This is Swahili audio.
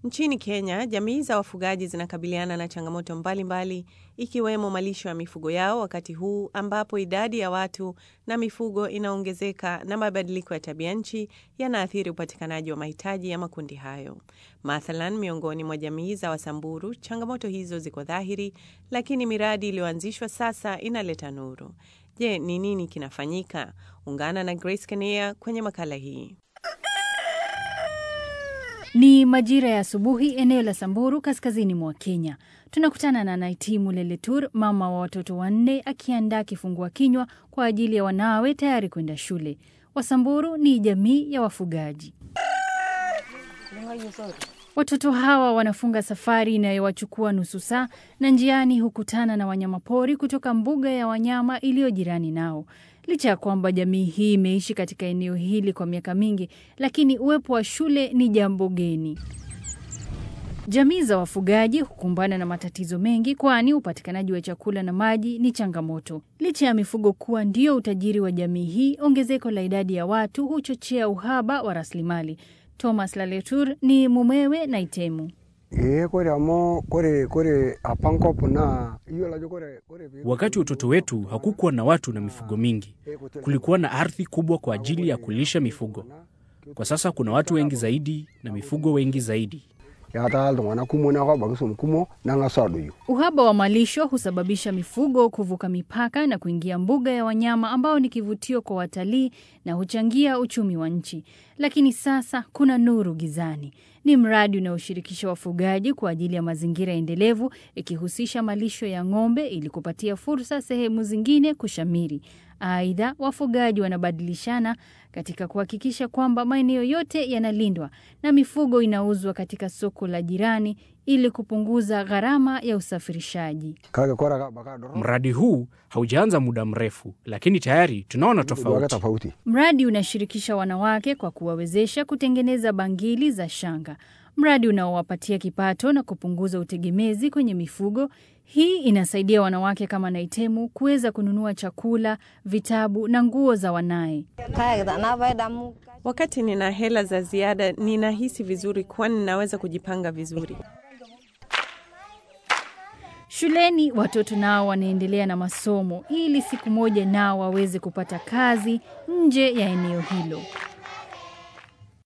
Nchini Kenya, jamii za wafugaji zinakabiliana na changamoto mbalimbali ikiwemo malisho ya mifugo yao wakati huu ambapo idadi ya watu na mifugo inaongezeka na mabadiliko ya tabia nchi yanaathiri upatikanaji wa mahitaji ya makundi hayo. Mathalan, miongoni mwa jamii za Wasamburu, changamoto hizo ziko dhahiri, lakini miradi iliyoanzishwa sasa inaleta nuru. Je, ni nini kinafanyika? Ungana na Grace Kenia kwenye makala hii. Ni majira ya asubuhi eneo la Samburu, kaskazini mwa Kenya. Tunakutana na Naitimu Leletur, mama wa watoto wanne, akiandaa kifungua kinywa kwa ajili ya wanawe tayari kwenda shule. Wasamburu ni jamii ya wafugaji. Watoto hawa wanafunga safari inayowachukua nusu saa, na njiani hukutana na wanyamapori kutoka mbuga ya wanyama iliyo jirani nao. Licha ya kwamba jamii hii imeishi katika eneo hili kwa miaka mingi, lakini uwepo wa shule ni jambo geni. Jamii za wafugaji hukumbana na matatizo mengi, kwani upatikanaji wa chakula na maji ni changamoto. Licha ya mifugo kuwa ndio utajiri wa jamii hii, ongezeko la idadi ya watu huchochea uhaba wa rasilimali. Thomas Laletur ni mumewe na Itemu. Ee, kore amu kore kore apa nkop naa iyiolo ajo kore kore pee- Wakati wa utoto wetu hakukuwa na watu na mifugo mingi. Kulikuwa na ardhi kubwa kwa ajili ya kulisha mifugo. Kwa sasa kuna watu wengi zaidi na mifugo wengi zaidi. etaa iltung'anak kumok neeku abaiki swam kumok neng'asu adoyio Uhaba wa malisho husababisha mifugo kuvuka mipaka na kuingia mbuga ya wanyama ambao ni kivutio kwa watalii na huchangia uchumi wa nchi. Lakini sasa kuna nuru gizani. Ni mradi unaoshirikisha wafugaji kwa ajili ya mazingira endelevu, ikihusisha malisho ya ng'ombe ili kupatia fursa sehemu zingine kushamiri. Aidha, wafugaji wanabadilishana katika kuhakikisha kwamba maeneo yote yanalindwa na mifugo inauzwa katika soko la jirani ili kupunguza gharama ya usafirishaji. kake kore ake abaki adorrop Mradi huu haujaanza muda mrefu, lakini tayari tunaona duake tofauti. tofauti Mradi unashirikisha wanawake kwa kuwawezesha kutengeneza bangili za shanga, mradi unaowapatia kipato na kupunguza utegemezi kwenye mifugo. Hii inasaidia wanawake kama Naitemu kuweza kununua chakula, vitabu na nguo za wanaye. Wakati nina hela za ziada, ninahisi vizuri, kwani ninaweza kujipanga vizuri. Shuleni watoto nao wanaendelea na masomo ili siku moja nao waweze kupata kazi nje ya eneo hilo.